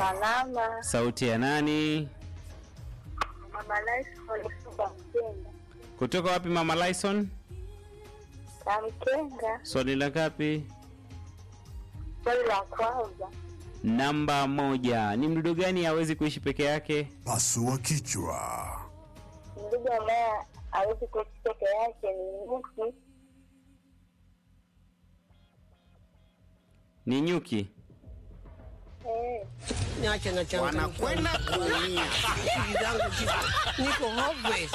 Salama. Sauti ya nani? Mama Lyson kutoka Mkenga. Kutoka wapi Mama Lyson? Na Mkenga, Swali la ngapi? swali la kwanza. Namba moja. Ni mdudu gani hawezi kuishi peke yake? Pasua kichwa. Mdudu ambaye hawezi kuishi peke yake ni nyuki. Ni nyuki. Eh, Niache na changu. Wanakwenda kuumia. Akili zangu ziko- niko hopeless.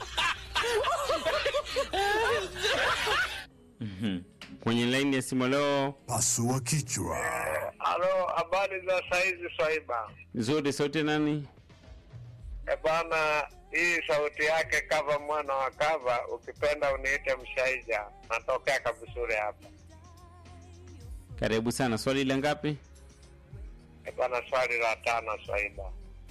Kwenye laini ya simu leo Pasua kichwa. Halo, habari za saizi Swaiba? nzuri. Sauti ya nani? E bana, hii sauti yake kava mwana wa kava, ukipenda uniite Mshaija, natokea Kabusure hapa. Karibu sana. Swali la ngapi? E bana, swali la tano Swaiba.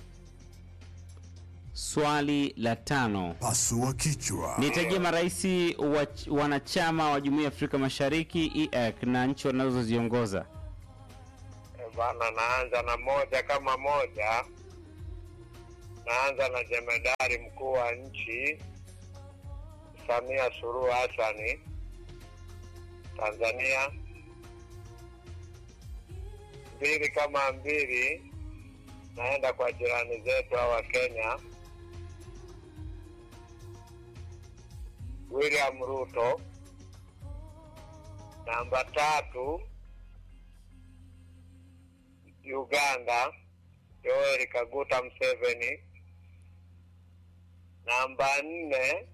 Swali la tano. Pasua kichwa. Nitajie marais wa, wanachama wa Jumuiya ya Afrika Mashariki EAC na nchi wanazoziongoza. E bana, naanza na moja kama moja. Naanza na jemedari mkuu wa nchi Samia Suluhu Hassani, Tanzania. Mbili kama mbili, naenda kwa jirani zetu hawa Kenya, William Ruto. Namba tatu, Uganda, Yoweri Kaguta Museveni. Namba nne,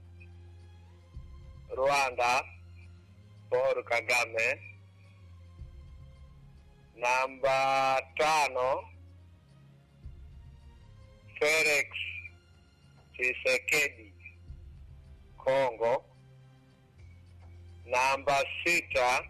Rwanda, Paul Kagame. Namba tano, Felix Tshisekedi, Kongo. Namba sita,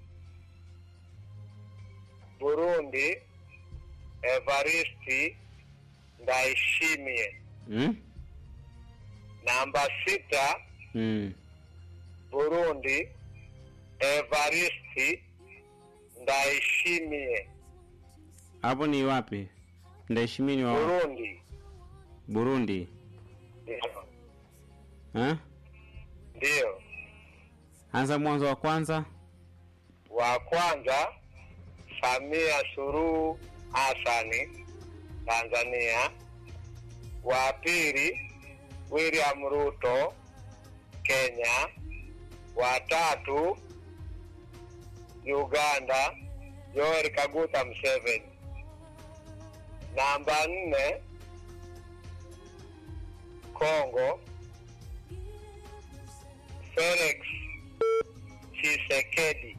Burundi, Evaristi Ndayishimiye. Hmm? Namba sita, Hmm. Burundi, Evaristi Ndayishimiye. Hapo ni wapi? Ndaheshimini wa Burundi. Burundi. Ndio. Ha? Ndio. Anza mwanzo wa kwanza. Wa kwanza Samia Suluhu Hassani, Tanzania. Wa pili William Ruto, Kenya. Wa tatu Uganda, Yoweri Kaguta Museveni. Namba nne Kongo, Felix Tshisekedi.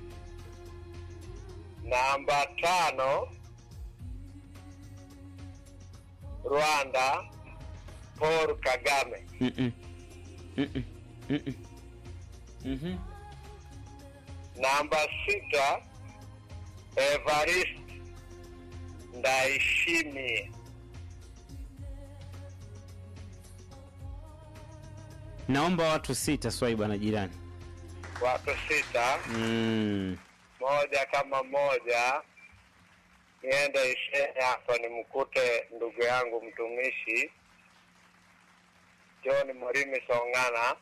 Namba tano Rwanda, Paul Kagame. Mm-mm. Mm-mm. Mm-mm. Mhm. Namba sita Evarist Ndayishimiye. Naomba watu sita Swaiba na jirani. Watu sita, Mm. moja kama moja. Niende Ishene hapa nimkute ndugu yangu mtumishi John Morimi Song'ana.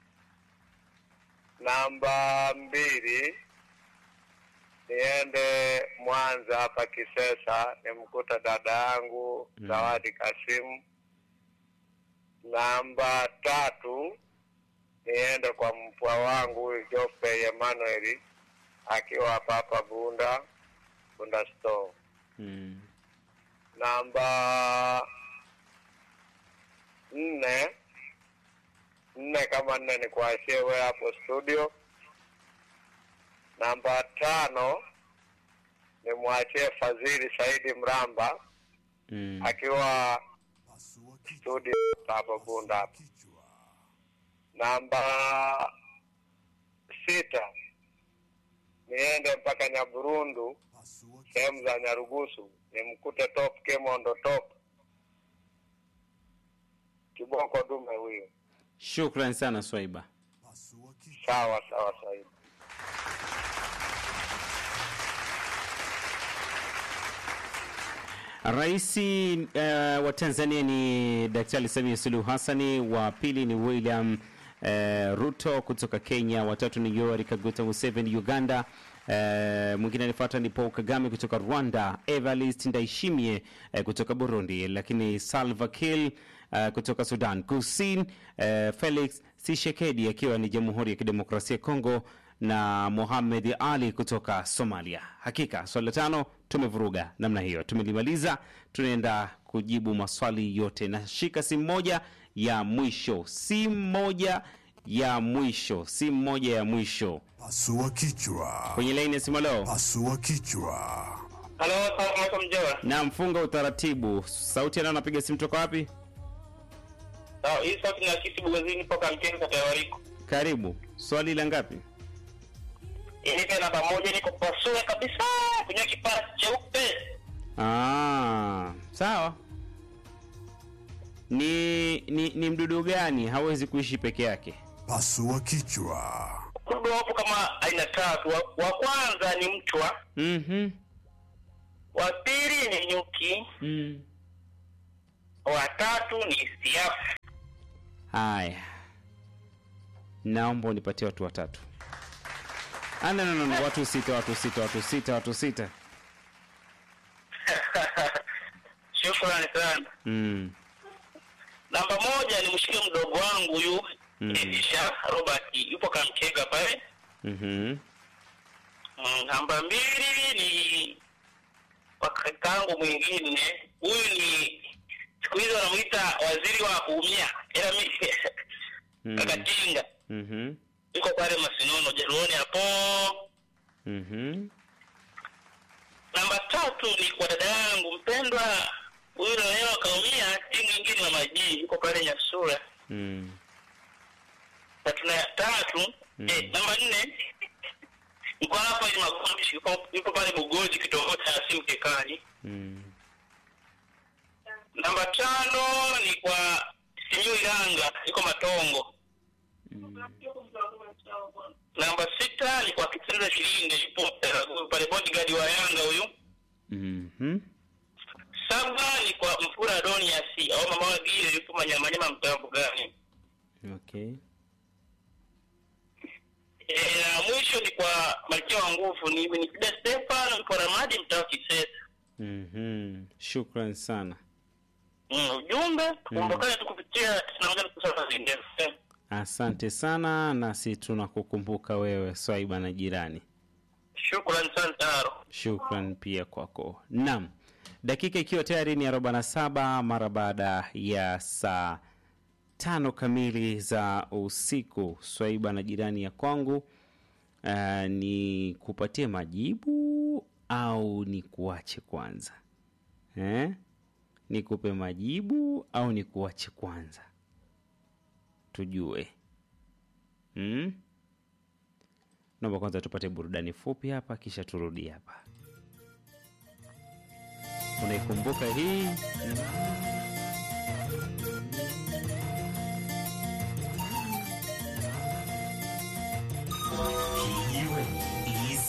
Namba mbili niende Mwanza hapa Kisesa nimkuta dada yangu Mm. Zawadi Kasimu. Namba tatu niende kwa mpwa wangu huyu Jope Emmanuel akiwa hapa hapa Bunda Bunda store. Mm. Namba nne nne kama nne ni kuachie wewe hapo studio. Namba tano nimwachie Fadhili Saidi Mramba Mm. akiwa Pasua kichwa. studio hapo Bunda hapo. Kichwa. Namba sita niende mpaka Nyaburundu Pasua kichwa. sehemu za Nyarugusu nimkute Top Kemondo Top kiboko dume huyo. Shukran sana Swaiba. Pasua kichwa. Sawa sawa sahibi. Rais uh, wa Tanzania ni Daktari Samia Suluhu Hassani, wa pili ni William uh, Ruto kutoka Kenya, watatu ni Yoweri Kaguta Museveni Uganda, uh, mwingine anafuata ni Paul Kagame kutoka Rwanda, Evariste Ndayishimiye uh, kutoka Burundi, lakini Salva Kiir uh, kutoka Sudan Kusini, uh, Felix Tshisekedi akiwa ni Jamhuri ya Kidemokrasia ya Kongo na Mohamed Ali kutoka Somalia. Hakika swali la tano tumevuruga namna hiyo, tumelimaliza. Tunaenda kujibu maswali yote. Nashika simu moja ya mwisho, simu moja ya mwisho, simu moja ya mwisho Pasua kichwa. kwenye laini ya simu. Leo Pasua kichwa. Halo, salamu alaikum Joa. na mfunga utaratibu. Sauti anayo napiga simu toka wapi? Sawa, hii sauti na kisi bugazini poka mkeni kata ya Wariko. Karibu. Swali la ngapi? Nipe namba moja niko pasue kabisa kwenye kipaa cheupe. Ah, sawa. Ni, ni ni mdudu gani hawezi kuishi peke yake? Pasua kichwa. Kudu wapo kama aina tatu. Wa, wa kwanza ni mchwa, Mhm. wa pili ni nyuki, Mm. wa tatu ni siafu. Haya, naomba unipatie watu watatu. Ah, no, no, no, no, watu sita, watu sita, watu sita, watu sita. Shukrani sana. Mm. Namba moja ni mshike mdogo wangu huyu Mm. Elisha Robert yupo Kamkega pale. Mhm. Mm, namba mbili ni wakakangu mwingine huyu ni siku hizi wanamuita waziri wa kuumia ila mi Mm. kakatinga Mhm. yuko pale masinono jaruoni hapo Mhm. namba tatu ni kwa dada yangu mpendwa huyu nawewa akaumia si mwingine na majii yuko pale nyasura Mm. na tuna tatu Mm. eh, namba nne niko hapa ili magombi yuko yuko pale bugoji kitongoji cha simu kekani Mm. namba tano ni kwa Simiyu Ilanga iko Matongo. Namba sita ni kwa Kitendo Shilinde yupo Taraguru pale bodyguard wa Yanga huyu. Mhm. Saba ni kwa Mfura Adonias au mama wa Gile yupo Manyamanyama mtambo gani. Okay. E, na mwisho ni kwa Malkia wa Nguvu ni ni Fida Stefan yupo Ramadi mtaa wa Kisesa. Mhm. Shukran sana. Mm, ujumbe tukumbukane tu kupitia 91 zingine. Asante sana, nasi tunakukumbuka wewe swaiba na jirani. Shukrani sana Taro. Shukran pia kwako. Naam, dakika ikiwa tayari ni 47 mara baada ya saa tano kamili za usiku. Swaiba na jirani ya kwangu, uh, ni kupatie majibu au ni kuache kwanza eh? Nikupe majibu au ni kuache kwanza, tujue hmm? Naomba kwanza tupate burudani fupi hapa, kisha turudi hapa. Unaikumbuka hii?